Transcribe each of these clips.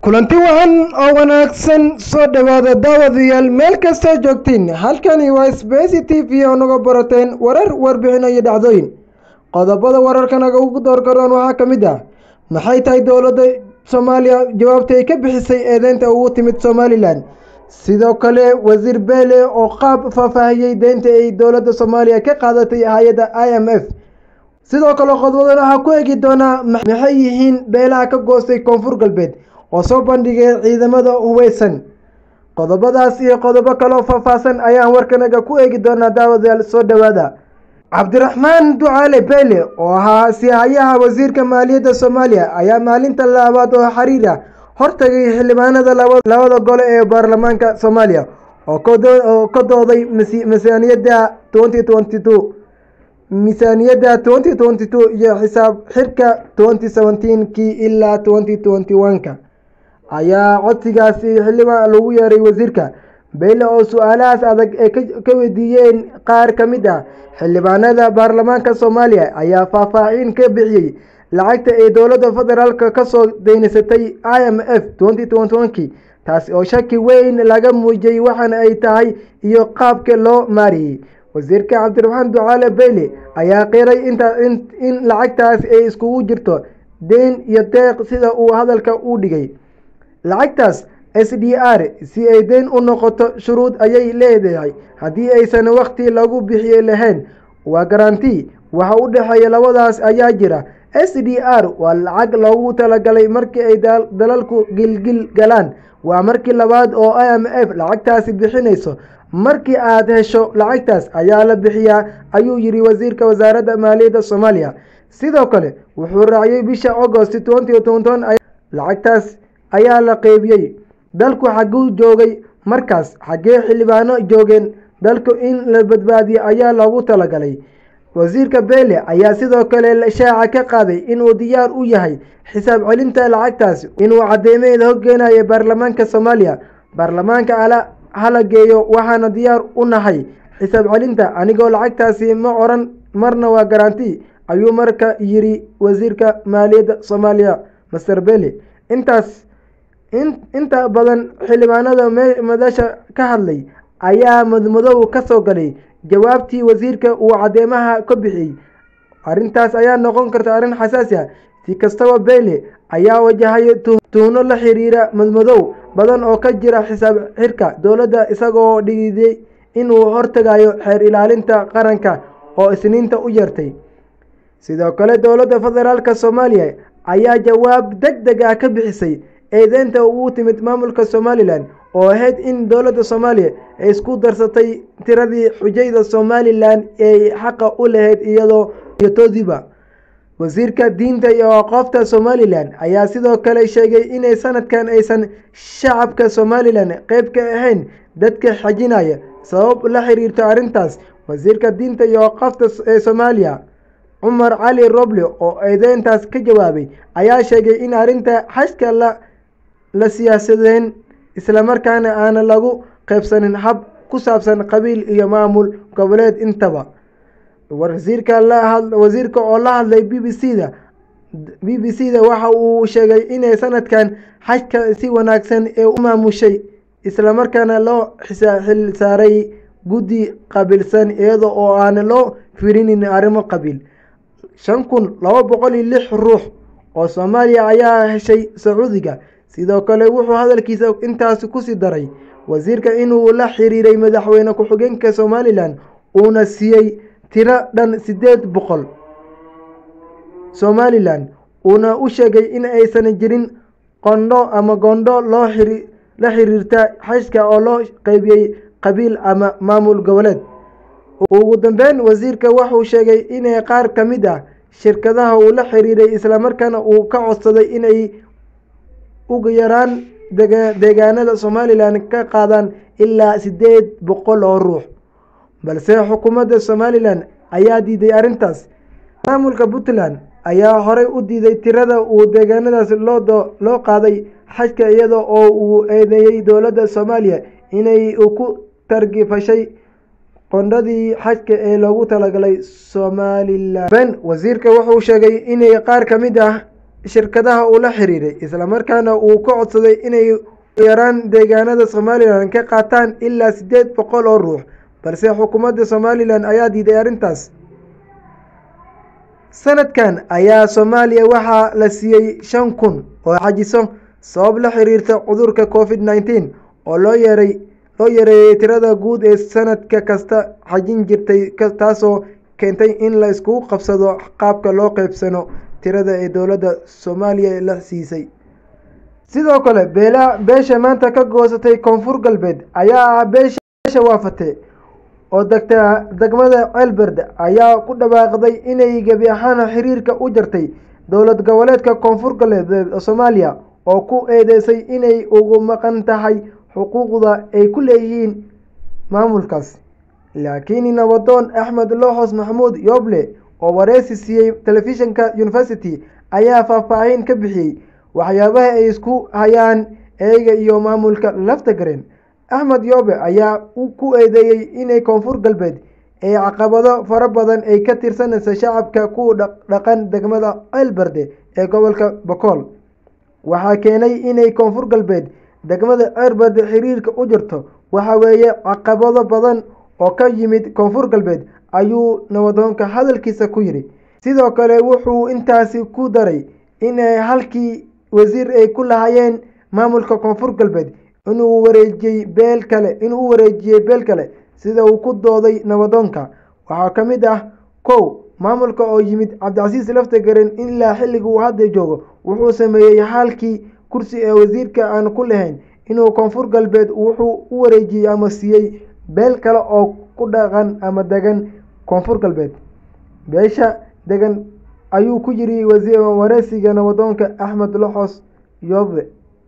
kulanti wacan oo wanaagsan soo dhowaada daawadayaal meel kastoo joogtiin halkani waa sbesi t v oo naga barateen warar warbixin iyo dhacdooyin qodobada wararkanaga ugu doorgaroon waxaa ka mid ah maxay tahay dowladda soomaaliya jawaabta ay ka bixisay eedeynta ugu timid somalilan sidoo kale wasiir beele oo qaab faahfaahiyey deynta ay dowladda soomaaliya ka qaadatay hay-adda i m f sidoo kale qodobada waxaa ku egi doonaa maxay yihiin beelaha ka goostay koonfur galbeed oo soo bandhigay ciidamada hubeysan qodobadaas iyo qodobo kaloo faahfaahsan ayaan warkanaga ku eegi doonaa daawadayaal soo dhowaada cabdiraxmaan ducaale beyle oo ahaa sihayaha wasiirka maaliyadda soomaaliya ayaa maalinta laabaad oo xiriir ah hortagay xildhibaanada labada gole ee baarlamaanka soomaaliya oo ka dooday miisaaniyadda twenty twenty two miisaaniyadda twenty twenty two iyo xisaab xirka twenty seventeen kii ilaa twenty twenty one ka ayaa codsigaasi xildhibaan lagu yeeray wasiirka beyle oo su-aalahaas adag ay ka weydiiyeen qaar ka mid ah xildhibaanada baarlamaanka soomaaliya ayaa faahfaahin ka bixiyey lacagta ay dowladda federaalk kasoo deynisatay i m f twenty twenty one ki taasi oo shaki weyn laga muujiyey waxaana ay tahay iyo qaabka loo maariyey wasiirka cabdiraxmaan ducaale beyle ayaa qiray inta in lacagtaas ay iskugu jirto deyn iyo deeq sida uu hadalka u dhigay lacagtaas s d r si ay deyn u noqoto shuruud ayay leedahay haddii aysan wakhti lagu bixiye lahayn waa garanti waxa u dhexeeya labadaas ayaa jira s d r waa lacag loogu talagalay markii ay dalalku gilgil galaan waa markii labaad oo i m f lacagtaasi bixinayso markii aad hesho lacagtaas ayaa la bixiyaa ayuu yidhi wasiirka wasaaradda maaliyadda soomaaliya sidoo kale wuxuu raaciyey bisha agost twenty twenty lacagtaas ayaa la qeybiyey dalku xaguu joogay markaas xaggee xildhibaano joogeen dalku in la badbaadiyo ayaa loogu talagalay wasiirka beele ayaa sidoo kale shaaca ka qaaday inuu diyaar u yahay xisaab celinta lacagtaas inuu cadeymeeda hoggeenaya baarlamaanka soomaaliya baarlamaanka ala hala geeyo waxaana diyaar u nahay xisaab celinta anigoo lacagtaasi ma oran marna waa garanti ayuu marka yiri wasiirka maaliyadda soomaaliya master bele intaas inta badan xildhibaanada madasha ka hadlay ayaa madmadow ka soo galay jawaabtii wasiirka uu cadeymaha ka bixiyey arrintaas ayaa noqon karta arrin xasaasi ah si kastaba beyle ayaa wajahay tuhno la xiriira madmadow badan oo ka jira xisaab xirka dowladda isagoo dhiiday inuu hortagayo xeer ilaalinta qaranka oo isniinta u yeertay sidoo kale dowladda federaalk soomaaliya ayaa jawaab deg deg ah ka bixisay eedeynta ugu timid maamulka somalilan oo ahayd in dowladda soomaaliya ay isku darsatay tiradii xujayda somalilan ay xaqa u lahayd iyadoo iyotoodiba wasiirka diinta iyo aqoofta somalilan ayaa sidoo kale sheegay inay sanadkan aysan shacabka somalilan qeyb ka ahayn dadka xajinaya sabab la xiriirto arrintaas wasiirka diinta iyo aqoofta ee soomaaliya cumar cali roble oo eedeyntaas ka jawaabay ayaa sheegay in arrinta xajka la la siyaasadeen islamarkaana aana lagu qaybsanin hab ku saabsan qabiil iyo maamul goboleed intaba wasiirka wasiirka oo la hadlay b b c da b b c da waxa uu sheegay inay sanadkan xajka si wanaagsan ee u maamushay islamarkaana loo xil saaray guddi qabiilsan iyada oo aana loo firinin arrimo qabiil shan kun laba boqol iyo lix ruux oo soomaaliya ayaa heshay sacuudiga sidoo kale wuxuu hadalkiisa intaasi kusii daray wasiirka inuu la xiriiray madaxweyne ku-xigeenka somalilan uuna siiyey tiro dhan siddeed boqol somalilan uuna u sheegay in aysan jirin qondho ama gondho loo la xiriirta xajka oo loo qeybiyey qabiil ama maamul goboleed ugu dambeyn wasiirka wuxuu sheegay inay qaar ka mid ah shirkadaha uu la xiriiray islamarkaana uu ka codsaday inay ugu yaraan deegaanada somalilan ka qaadaan ilaa siddeed boqol oo ruux balse xukuumadda somalilan ayaa diiday arrintaas maamulka puntland ayaa horey u diiday tirada uu deegaanadaas loo qaaday xajka iyada oo uu eedeeyey dowladda soomaaliya inay ku targifashay qondhadii xajka ee loogu talagalay somalilan ben wasiirka wuxuu sheegay inay qaar ka mid ah shirkadaha uu la xiriiray islamarkaana uu ka codsaday inay yaraan deegaanada somalilan ka qaataan ilaa siddeed boqol oo ruux balse xukuumadda somalilan ayaa diiday arrintaas sanadkan ayaa soomaaliya waxaa la siiyey shan kun oo xajiso sabab la xiriirta cudurka covid nneteen oo loo yeeray loo yareeyey tirada guud ee sanadka kasta xajin jirtay taasoo keentay in la iskugu qabsado qaabka loo qeybsano tirada ee dowladda soomaaliya la siisay sidoo kale beela beesha maanta ka goosatay koonfur galbeed ayaa ah beesha waafate oo degta degmada ceelberd ayaa ku dhawaaqday inay gebi ahaan xiriirka u jartay dowlad goboleedka koonfur galbeed soomaaliya oo ku eedeysay inay ugu maqan tahay xuquuqda ay ku leeyihiin maamulkaas laakiin nabadoon axmed looxos maxamuud yooble oo wareysi siiyey telefishinka university ayaa faahfaahin ka bixiyey waxyaabaha ay isku hayaan eega iyo maamulka laftagareen axmed yoobe ayaa ku eedeeyey inay koonfur galbeed ee caqabado fara badan ay ka tirsanaysa shacabka ku dhaqan degmada ceelberde ee gobolka bokool waxaa keenay inay koonfur galbeed degmada ceelberde xiriirka u jirto waxa weeye caqabado badan oo ka yimid koonfur galbeed ayuu nabadoonka hadalkiisa ku yidhi sidoo kale wuxuu intaasi ku daray inay halkii wasiir ay ku lahaayeen maamulka koonfur galbeed inuu wareejiyey beel kale inuu u wareejiyey beel kale sida uu ku dooday nabadoonka waxaa ka mid ah kow maamulka oo yimid cabdicasiis laftagaren ilaa xilliga uu hadda joogo wuxuu sameeyey halkii kursi ee wasiirka aan ku lahayn inuu koonfur galbeed wuxuu u wareejiyey ama siiyey beel kale oo ku dhaqan ama degan koonfur galbeed beesha degan ayuu ku yiri wareysiga nabadoonka axmed loxos yoobe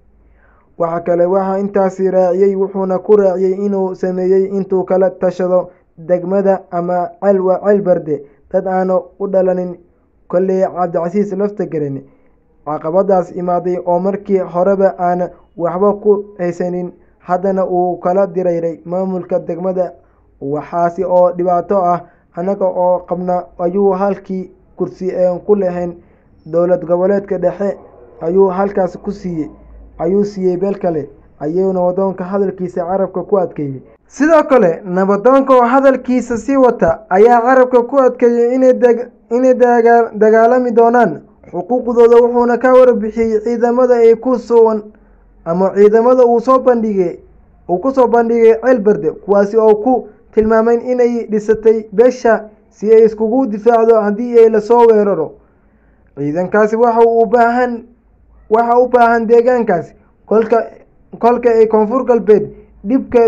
waxa kale waxaa intaasi raaciyey wuxuuna ku raaciyey inuu sameeyey intuu kala tashado degmada ama celwa ceelberde dad aanu u dhalanin kolley cabdicasiis laftagaren caqabadaas imaaday oo markii horeba aan waxba ku haysanin haddana uu kala dirayray maamulka degmada waxaasi oo dhibaato ah annaga oo qabna ayuu halkii kursi een ku lahayn dowlad goboleedka dhexe ayuu halkaas ku siiyey ayuu siiyey beel kale ayuu nabadoonka hadalkiisa carabka ku adkeeyey sidoo kale nabadoonka oo hadalkiisa sii wata ayaa carabka ku adkeeyey inay dagaalami doonaan xuquuqdooda wuxuuna ka warbixiyey ciidamada ay ku sugan ama ciidamada uu soo bandhigay uu kusoo bandhigay ceelberde kuwaasi oo ku tilmaamay inay dhisatay beesha si ay iskugu difaacdo haddii ay lasoo weeraro ciidankaasi waxa u baahan waxa u baahan deegaankaasi kolka kolka ay koonfur galbeed dhibka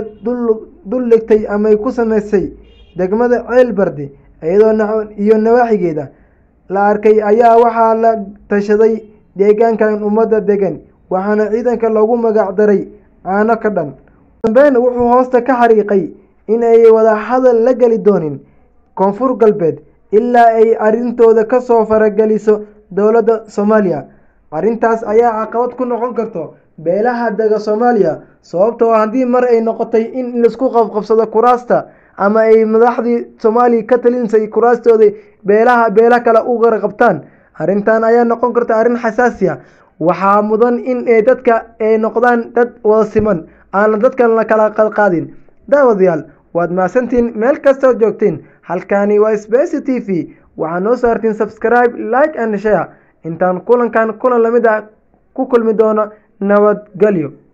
dul dhigtay ama ay ku sameysay degmada ceelberde iyadoo iyo nawaaxigeeda la arkay ayaa waxaa la tashaday deegaankan ummadda degan waxaana ciidanka loogu magac daray caano ka dhan dambeyn wuxuu hoosta ka xariiqay in ay wada hadal la geli doonin koonfur galbeed ilaa ay arrintooda ka soo farageliso dowladda soomaaliya arrintaas ayaa caqabad ku noqon karto beelaha dega soomaaliya sababtoo haddii mar ay noqotay in laisku qabqabsado kuraasta ama ay madaxdii soomaaliya ka talinsay kuraastooda beelaha beela kale u qaraqabtaan arrintan ayaa noqon karta arrin xasaasi a waxaa mudan in dadka ay noqdaan dad wada siman aana dadkan la kala qadqaadin daawadayaal waad mahadsantiin meel kastoo joogtiin halkani waa sbc t v waxaa noo saartiin subscribe like and share intaan kulankan kulan lamid ah ku kulmi doono nabadgelyo